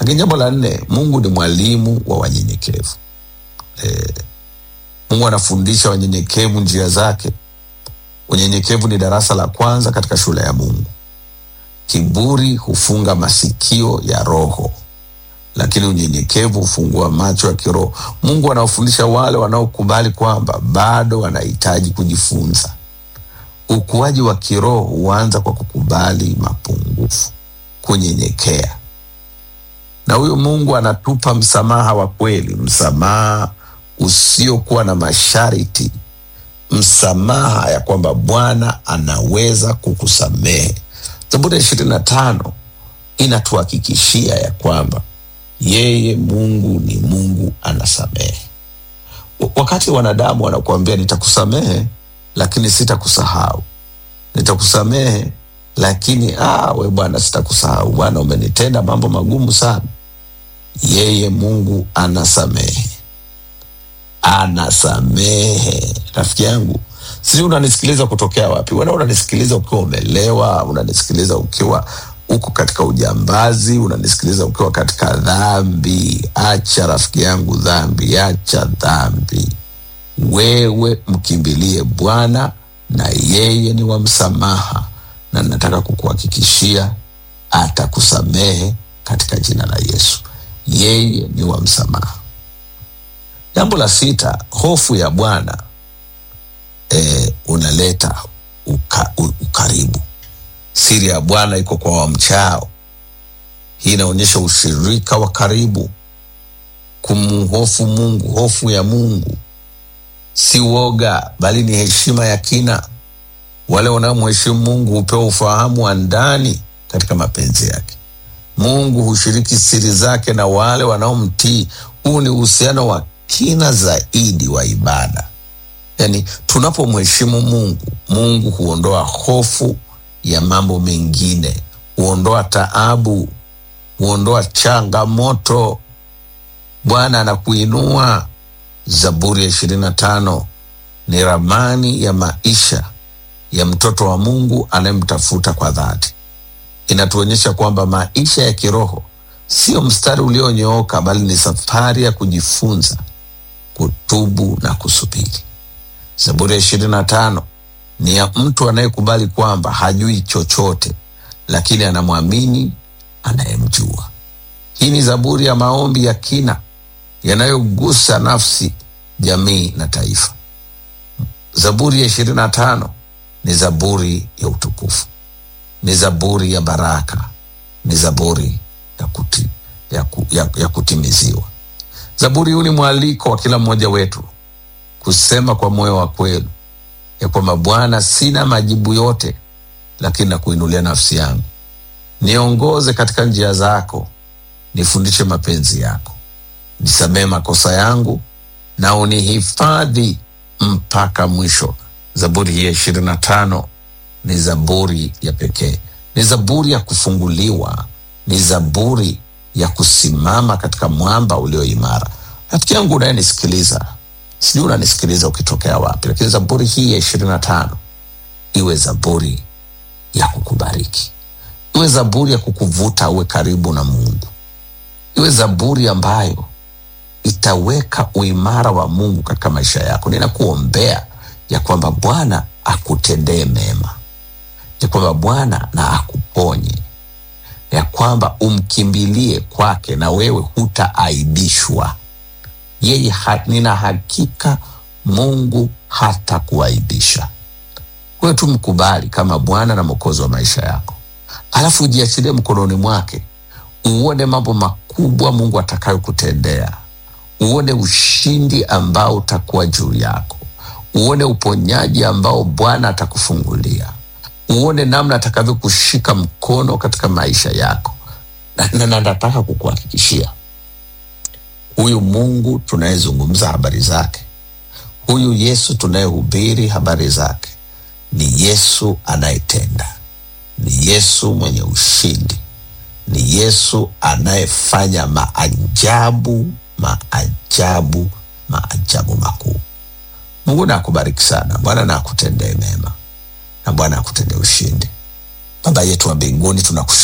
lakini jambo la nne mungu ni mwalimu wa wanyenyekevu e, mungu anafundisha wanyenyekevu njia zake unyenyekevu ni darasa la kwanza katika shule ya mungu kiburi hufunga masikio ya roho lakini unyenyekevu hufungua macho ya kiroho mungu anawafundisha wale wanaokubali kwamba bado wanahitaji kujifunza ukuaji wa kiroho huanza kwa kukubali mapungufu kunyenyekea na huyu mungu anatupa msamaha wa kweli msamaha usiokuwa na masharti msamaha ya kwamba bwana anaweza kukusamehe zaburi ya ishirini na tano inatuhakikishia ya kwamba yeye mungu ni mungu anasamehe W- wakati wanadamu wanakuambia nitakusamehe lakini sitakusahau nitakusamehe lakini ah, we bwana sitakusahau bwana umenitenda mambo magumu sana yeye mungu anasamehe anasamehe rafiki yangu sijui unanisikiliza kutokea wapi wena unanisikiliza ukiwa umelewa unanisikiliza ukiwa uko katika ujambazi unanisikiliza ukiwa katika dhambi acha rafiki yangu dhambi acha dhambi wewe mkimbilie bwana na yeye ni wa msamaha na nataka kukuhakikishia atakusamehe katika jina la yesu yeye ni wa msamaha jambo la sita hofu ya bwana e, unaleta uka, u, ukaribu siri ya bwana iko kwa wamchao hii inaonyesha ushirika wa karibu kumhofu mungu hofu ya mungu si woga bali ni heshima ya kina wale wanaomheshimu mungu hupewa ufahamu wa ndani katika mapenzi yake mungu hushiriki siri zake na wale wanaomtii huu ni uhusiano wa kina zaidi wa ibada yaani tunapomheshimu mungu mungu huondoa hofu ya mambo mengine huondoa taabu huondoa changamoto bwana anakuinua zaburi ya ishirini na tano ni ramani ya maisha ya mtoto wa mungu anayemtafuta kwa dhati inatuonyesha kwamba maisha ya kiroho sio mstari ulionyooka bali ni safari ya kujifunza kutubu na kusubiri zaburi ya ishirini na tano ni ya mtu anayekubali kwamba hajui chochote lakini anamwamini anayemjua hii ni zaburi ya maombi ya kina yanayogusa nafsi jamii na taifa zaburi ya ishirini na tano ni zaburi ya utukufu ni zaburi ya baraka ni zaburi ya, kuti, ya, ku, ya, ya kutimiziwa zaburi huu ni mwaliko wa kila mmoja wetu kusema kwa moyo wa kweli ya kwamba bwana sina majibu yote lakini nakuinulia nafsi yangu niongoze katika njia zako nifundishe mapenzi yako nisamehe makosa yangu na unihifadhi mpaka mwisho zaburi hii ya ishirini na tano ni zaburi ya pekee ni zaburi ya kufunguliwa ni zaburi ya kusimama katika mwamba ulio imara rafiki yangu unayenisikiliza sijui unanisikiliza ukitokea wapi lakini zaburi hii ya ishirini na tano iwe zaburi ya kukubariki iwe zaburi ya kukuvuta uwe karibu na mungu iwe zaburi ambayo itaweka uimara wa mungu katika maisha yako ninakuombea ya kwamba bwana akutendee mema ya kwamba bwana na akuponye ya kwamba umkimbilie kwake na wewe hutaaibishwa yeye ha, nina hakika mungu hata kuaibisha wewe tu mkubali kama bwana na mwokozi wa maisha yako alafu ujiachilie mkononi mwake uone mambo makubwa mungu atakayokutendea uone ushindi ambao utakuwa juu yako uone uponyaji ambao bwana atakufungulia uone namna atakavyokushika mkono katika maisha yako na, na, na nataka kukuhakikishia huyu mungu tunayezungumza habari zake huyu yesu tunayehubiri habari zake ni yesu anayetenda ni yesu mwenye ushindi ni yesu anayefanya maajabu maajabu maajabu makuu mungu na akubariki sana bwana na akutendee mema na bwana akutendee ushindi baba yetu wa mbinguni tunakushukuru